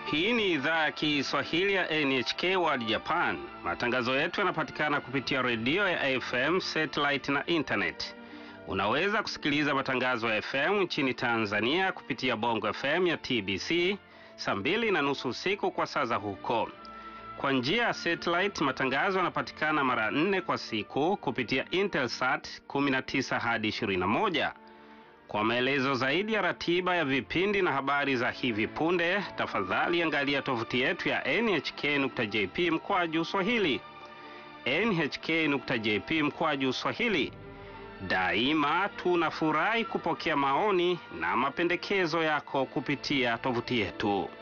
Hii ni idhaa ya Kiswahili ya NHK World Japan. Matangazo yetu yanapatikana kupitia redio ya FM, satellite na internet. Unaweza kusikiliza matangazo ya FM nchini Tanzania kupitia Bongo FM ya TBC saa mbili na nusu usiku kwa saa za huko. Kwa njia ya satellite, matangazo yanapatikana mara nne kwa siku kupitia Intelsat 19 hadi 21. Kwa maelezo zaidi ya ratiba ya vipindi na habari za hivi punde, tafadhali angalia tovuti yetu ya nhk.jp mkwaju swahili. nhk.jp mkwaju swahili. Daima tunafurahi kupokea maoni na mapendekezo yako kupitia tovuti yetu.